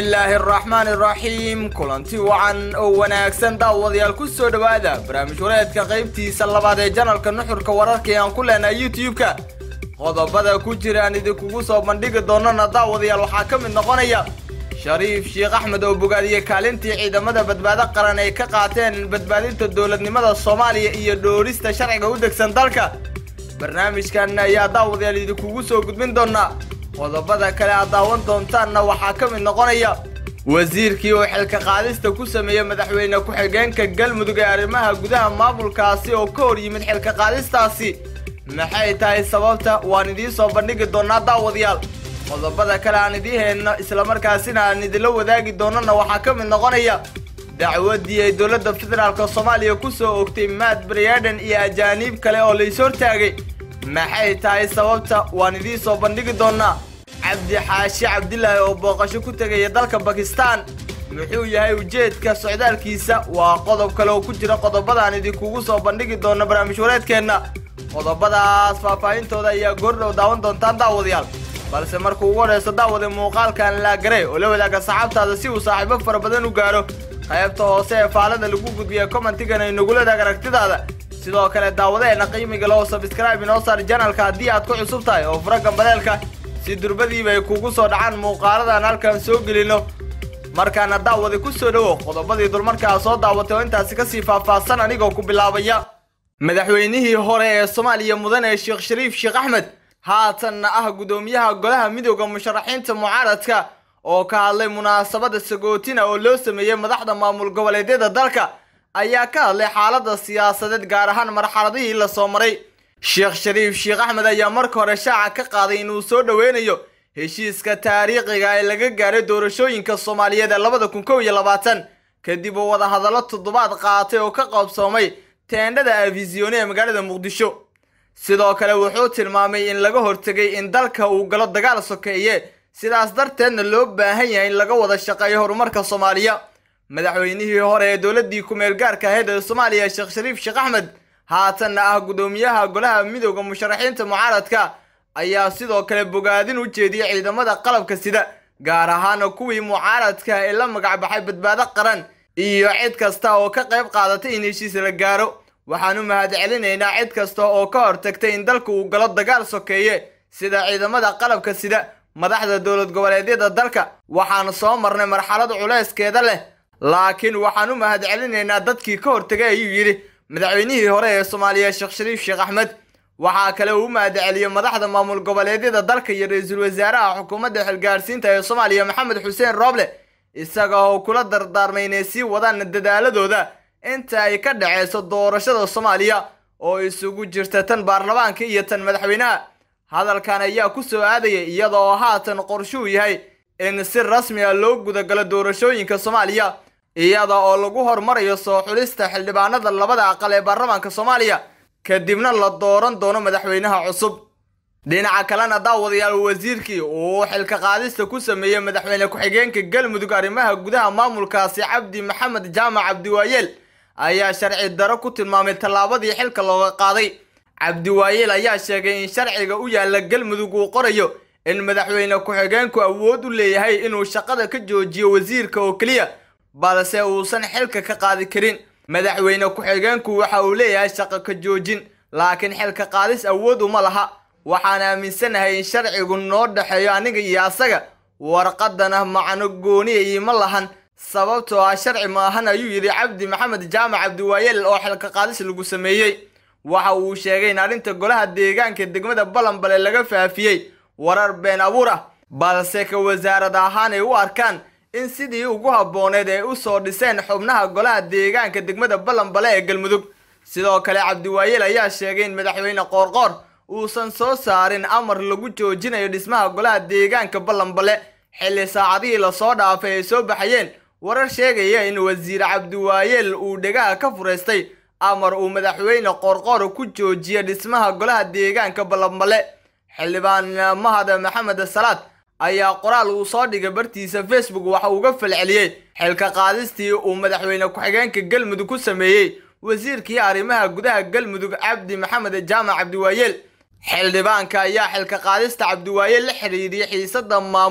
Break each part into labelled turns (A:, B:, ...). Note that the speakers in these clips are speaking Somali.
A: bismillaahi araxmaan iraxiim kulanti wacan oo wanaagsan daawadayaal ku soo dhowaada barnaamij wareedka qaybtiisa labaad ee janalka nuxurka wararka ee aan ku leenahay youtube-ka qodobada ku jira aan idinkugu soo bandhigi doonana daawadayaal waxaa ka mid noqonaya shariif sheekh axmed oo bogaadiyey kaalintii ciidamada badbaado qaran ay ka qaateen badbaadinta dowladnimada soomaaliya iyo dhoorista sharciga u degsan dalka barnaamijkan ayaa daawadayaal idinkugu soo gudbin doonaa qodobada kale aad daawan doontaanna waxaa ka mid noqonaya wasiirkii oo xilka qaadista ku sameeyey madaxweyne ku-xigeenka galmudug ee arrimaha gudaha maamulkaasi oo ka hor yimid xilka qaadistaasi maxay tahay sababta waan idiin soo bandhigi doonaa daawadayaal qodobada kale aan idiin hayno islamarkaasina aan idinla wadaagi doonana waxaa ka mid noqonaya dacwadii ay dowladda federaalk soomaaliya ku soo ogtay maad briaden iyo ajaaniib kale oo lays hortaagay maxay tahay sababta waan idiin soo bandhigi doonaa cabdi xaashi cabdilaahi oo booqasho ku tegaya dalka bakistan muxuu yahay ujeedka socdaalkiisa waa qodob kale oo ku jira qodobadaan idinkugu soo bandhigi doono barnaamij wareedkeenna qodobadaas faahfaahintooda ayaa goordhow daawan doontaan daawadayaal balse markuu ugu horeyso daawada muuqaalkan laagare oo la wadaaga saxaabtaada si uu saaxiibo fara badan u gaaro qaybta hoose ee faalada lagu gudbiya commentigan ay nagula wadaag aragtidaada sidoo kale daawadeena qiimiga loo sabscribe inoo saar janalka haddii aad ku cusub tahay oo fura gambaleelka si durbadiiba ay kugu soo dhacaan muuqaaladan halkan soo gelino markaana daawada ku soo dhowo qodobadii dulmarkaa soo daawatay oo intaasi kasii faahfaahsan anigoo ku bilaabaya madaxweynihii hore ee soomaaliya mudane sheekh shariif sheekh axmed haatanna ah guddoomiyaha golaha midooda musharaxiinta mucaaradka oo ka hadlay munaasabada sagootina oo loo sameeyey madaxda maamul goboleedyada dalka ayaa ka hadlay xaalada siyaasadeed gaar ahaan marxaladihii la soo maray sheekh shariif sheekh axmed ayaa marka hore shaaca ka qaaday inuu soo dhoweynayo heshiiska taariikhiga ee laga gaaray doorashooyinka soomaaliyeed ee labada kun kow iyo labaatan kadib uu wadahadallo toddobaad qaatay oo ka qoobsoomay teendhada afisione ee magaalada muqdisho sidoo kale wuxuu tilmaamay in laga hortegay in dalka uu galo dagaal sokeeye sidaas darteedna loo baahan yahay in laga wada shaqeeyo horumarka soomaaliya madaxweynihii hore ee dowladii ku-meel gaarka ahayd ee soomaaliya sheekh shariif sheekh axmed haatanna ah guddoomiyaha golaha midooda musharaxiinta mucaaradka ayaa sidoo kale bogaadin u jeediyey ciidamada qalabka sida gaar ahaana kuwii mucaaradka ee la magacbaxay badbaado qaran iyo cid kasta oo ka qayb qaadatay in heshiis la gaaro waxaan u mahad celinaynaa cid kasta oo ka hortagtay in dalka uu galo dagaal sokeeye sida ciidamada qalabka sida madaxda dowlad goboleedyada dalka waxaan soo marnay marxalad culayskeeda leh laakiin waxaan u mahad celinaynaa dadkii ka hortegay ayuu yidhi madaxweynihii hore ee soomaaliya sheekh shariif sheekh axmed waxaa kale uu u mahad celiyey madaxda maamul goboleedyada dalka iyo ra-iisul wasaaraha xukuumadda xilgaarsiinta ee soomaaliya maxamed xuseen rooble isaga oo kula dardaarmay inay sii wadaan dadaaladooda inta ay ka dhaceyso doorashada soomaaliya oo isugu jirta tan baarlamaanka iyo tan madaxweynaha hadalkan ayaa ku soo aadaya iyada oo haatan qorshuu yahay in si rasmi a loo gudagalo doorashooyinka soomaaliya iyada oo lagu hormarayo soo xulista xildhibaanada labada aqal ee baarlamaanka soomaaliya kadibna la dooran doono madaxweynaha cusub dhinaca kalena daawadayaal wasiirkii uu xilka qaadista ku sameeyey madaxweyne ku-xigeenka galmudug arrimaha gudaha maamulkaasi cabdi maxamed jaamac cabdiwaayeel ayaa sharci daro ku tilmaamay tallaabadii xilka looga qaaday cabdiwaayeel ayaa sheegay in sharciga u yaalla galmudug uu qorayo in madaxweyne ku-xigeenku awood u leeyahay inuu shaqada ka joojiyo wasiirka oo keliya balse uusan xilka ka qaadi karin madaxweyne ku-xigeenku waxa uu leeyahay shaqo ka joojin laakiin xilka qaadis awood uma laha waxaan aaminsanahay in sharcigu noo dhexeeyo aniga iyo asaga warqadana macno gooniya iima lahan sababtoo ah sharci maahan ayuu yidhi cabdi maxamed jaamac cabdiwaayeel oo xilka qaadis lagu sameeyey waxa uu sheegay in arrinta golaha deegaanka degmada balanbale laga faafiyey warar been abuur ah balse ka wasaarad ahaan ay u arkaan in sidii ugu habbooneed ay u soo dhiseen xubnaha golaha deegaanka degmada balanbale ee galmudug sidoo kale cabdiwaayeel ayaa sheegay in madaxweyne qoorqoor uusan soo saarin amar lagu joojinayo dhismaha golaha deegaanka balanbale xilli saacadihii lasoo dhaafay ay soo baxayeen warar sheegaya in wasiir cabdiwaayeel uu dhegaha ka furaystay amar uu madaxweyne qoorqoor ku joojiya dhismaha golaha deegaanka balanbale xildhibaan mahad maxamed salaad ayaa qoraal uu soo dhigay bartiisa facebook waxa uga falceliyey xilka qaadistii uu madaxweyne ku-xigeenka galmudug ku sameeyey wasiirkii arrimaha gudaha galmudug cabdi maxamed jaamac cabdiwaayeel xildhibaanka ayaa xilka qaadista cabdiwaayeel la xidhiidhiyay xiisada maamul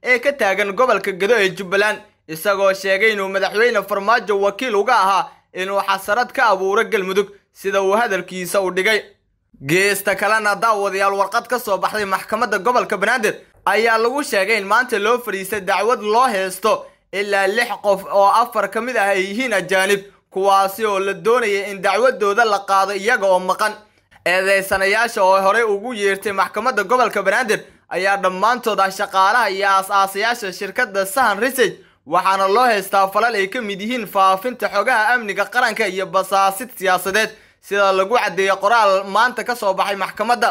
A: ee ka taagan gobolka gedo ee jubbaland isagoo sheegay inuu madaxweyne farmaajo wakiil uga ahaa inuu xasarad ka abuuro galmudug sida uu hadalkiisa u dhigay geesta kalena daawadayaal warqad ka soo baxday maxkamadda gobolka banaadir ayaa lagu sheegay in maanta loo fadhiistay dacwad loo heesto ilaa lix qof oo afar ka mid ah ay yihiin ajaanib kuwaasi oo la doonaya in dacwadooda la qaado iyaga oo maqan eedeysanayaasha oo horey ugu yeertay maxkamadda gobolka banaadir ayaa dhammaantood ah shaqaalaha iyo aas-aasayaasha shirkadda sahan research waxaana loo haystaa falal ay ka mid yihiin faafinta xogaha amniga qaranka iyo basaasid siyaasadeed sida lagu caddeeyey qoraal maanta ka soo baxay maxkamadda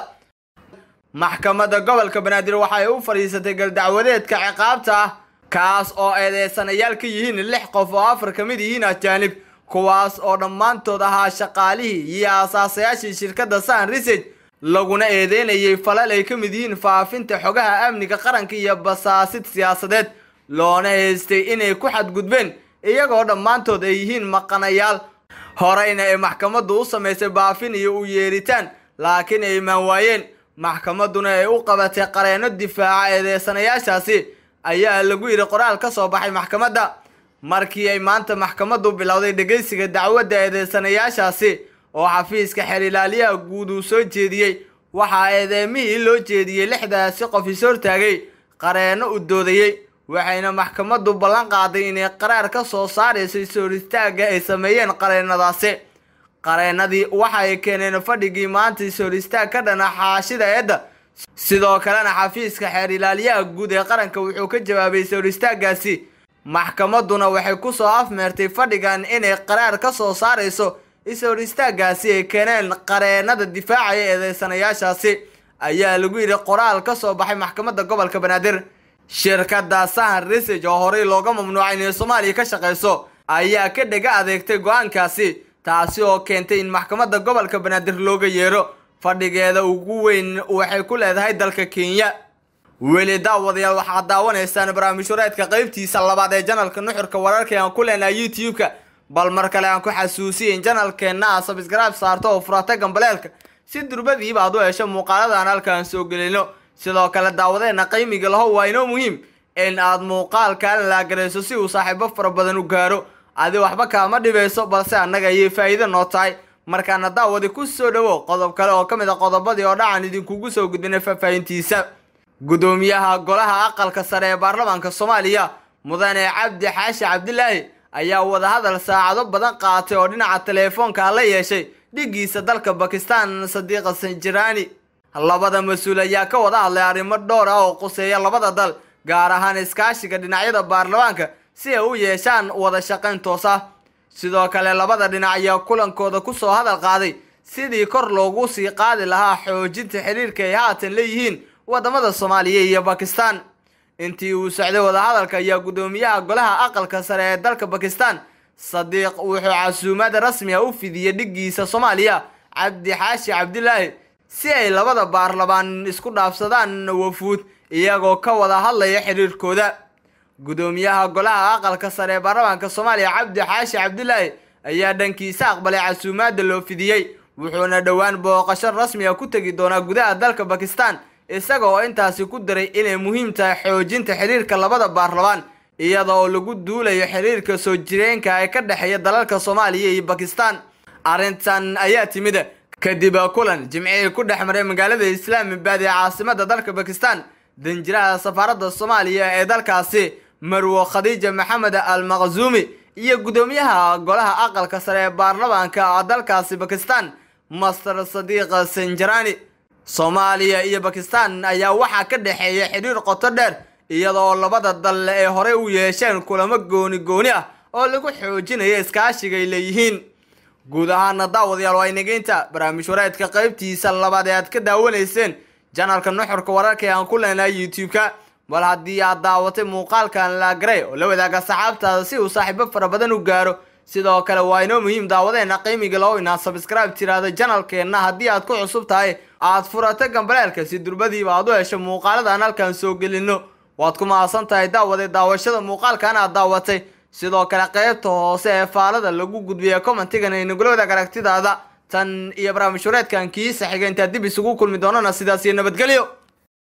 A: maxkamadda gobolka banaadir waxay u fadhiisatay galdacwadeedka ciqaabta ah kaas oo eedeysanayaal ka yihiin lix qof oo afar ka mid yihiin ajaanib kuwaas oo dhammaantood ahaa shaqaalihii iyo aasaasayaashii shirkadda sahan research laguna eedeynayay falal ay ka mid yihiin faafinta xogaha amniga qaranka iyo basaasid siyaasadeed loona haystay inay ku xadgudbeen iyagoo dhammaantood ay yihiin maqanayaal horeyna ay maxkamaddu u samaysay baafin iyo u yeeritaan laakiin ay imaan waayeen maxkamadduna ay u qabatay qareenno difaaca eedeysanayaashaasi ayaa lagu yidhi qoraal ka soo baxay maxkamadda markii ay maanta maxkamaddu bilowday dhegeysiga dacwadda eedeysanayaashaasi oo xafiiska xeerilaaliyaha guud uu soo jeediyey waxaa eedeemihii loo jeediyey lixdaasi qof is hortaagay qareenno u doodayey waxayna maxkamaddu ballan qaaday inay qaraar ka soo saarayso is-hor istaagga ay sameeyeen qareennadaasi qareennadii waxay keeneen fadhigii maanta is-hor istaag ka dhana xaashida eedda sidoo kalena xafiiska xeer ilaaliyaha guud ee qaranka wuxuu ka jawaabay is-hor istaaggaasi maxkamadduna waxay ku soo afmeertay fadhigan inay qaraar ka soo saarayso is-hor istaaggaasi ay keeneen qareennada difaacaya eedeysanayaashaasi ayaa lagu yidhi qoraal ka soo baxay maxkamadda gobolka banaadir shirkadda sahan research oo horey looga mamnuucay inay soomaaliya ka shaqayso ayaa ka dhega adeegtay go-aankaasi taasi oo keentay in maxkamadda gobolka banaadir looga yeero fadhigeeda ugu weyn waxay ku leedahay dalka kenya weli daawadayaal waxaad daawanaysaan barnaamijhureedka qaybtiisa labaad ee janalka nuxurka wararka aan ku leenahay youtube-ka bal mar kale aan ku xasuusiyay in janalkeenna aa sabscribe saarto oo furata gambaleelka si durbadiiba aad u hesho muuqaaladan halkaan soo gelino sidoo kale daawadeena qiimiga laho waa inoo muhiim in aad muuqaalkan laagarayso si uu saaxiibo fara badan u gaaro adi waxba kaama dhibayso balse annaga ayay faa'iido noo tahay markaana daawadi ku soo dhowo qodob kale oo ka mid a qodobadii oo dhacan idinkugu soo gudbinay faahfaahintiisa gudoomiyaha golaha aqalka sare ee baarlamaanka soomaaliya mudane cabdi xaashi cabdilaahi ayaa wadahadal saacado badan qaatay oo dhinaca teleefoonka la yeeshay dhigiisa dalka bakistan sadiiqa sanjiraani labada mas-uul ayaa ka wada hadlay arrimo dhowr ah oo quseeya labada dal gaar ahaan iskaashiga dhinacyada baarlamaanka si ay u yeeshaan wada shaqayn toos ah sidoo kale labada dhinac ayaa kulankooda ku soo hadal qaaday sidii kor loogu sii qaadi lahaa xoojinta xiriirka ay haatan leeyihiin wadamada soomaaliya iyo bakistan intii uu socday wadahadalka ayaa guddoomiyaha golaha aqalka sare ee dalka bakistan sadiiq wuxuu casuumad rasmi a u fidiyey dhigiisa soomaaliya cabdi xaashi cabdilaahi si ay labada baarlamaan isku dhaafsadaan wafuud iyagoo ka wada hadlaya xiriirkooda guddoomiyaha golaha aqalka sare ee baarlamaanka soomaaliya cabdi xaashi cabdilaahi ayaa dhankiisa aqbalay casuumaadda loo fidiyey wuxuuna dhowaan booqasho rasmi a ku tegi doonaa gudaha dalka bakistan isaga oo intaasi ku daray inay muhiim tahay xoojinta xiriirka labada baarlamaan iyada oo lagu duulayo xiriirka soo jireenka ee ka dhexeeya dalalka soomaaliya iyo bakistan arrintan ayaa timid kadib kulan jimcihii ku dhex maray magaalada islaamabad ee caasimada dalka bakistan danjiraha safaaradda soomaaliya ee dalkaasi marwo khadiija maxamed al maqzuumi iyo guddoomiyaha golaha aqalka sare ee baarlamaanka dalkaasi bakistan master sadiiq sanjarani soomaaliya iyo bakistan ayaa waxaa ka dhexeeya xidhiir qoto dheer iyadoo labada dal ay horey u yeesheen kulamo gooni gooni ah oo lagu xoojinayo iskaashiga ay leeyihiin guud ahaana daawadayaal waa inageynta barnaamij wareedka qaybtiisa labaad ee aad ka daawanayseen janalka nuxurka wararka ee aan ku leenahay youtube-ka bal haddii aad daawatay muuqaalkan laagaray oo la wadaaga saxaabtaada si uu saaxiibo fara badan u gaaro sidoo kale waa inoo muhiim daawadeena qiimiga loo inaad sabscribe tiraada janalkeenna haddii aad ku cusub tahay aad furato gambaleelka si durbadiiba aad u hesho muuqaaladan halkaan soo gelino waad ku mahadsan tahay daawade daawashada muuqaalkan aad daawatay sidoo kale qaybta hoose ee faalada lagu gudbiya commentigan ay nagula wadaag aragtidaada tan iyo barnaamij wareedkan kiisa xiga intaad dib isugu kulmi doonana sidaas iyo nabadgelyo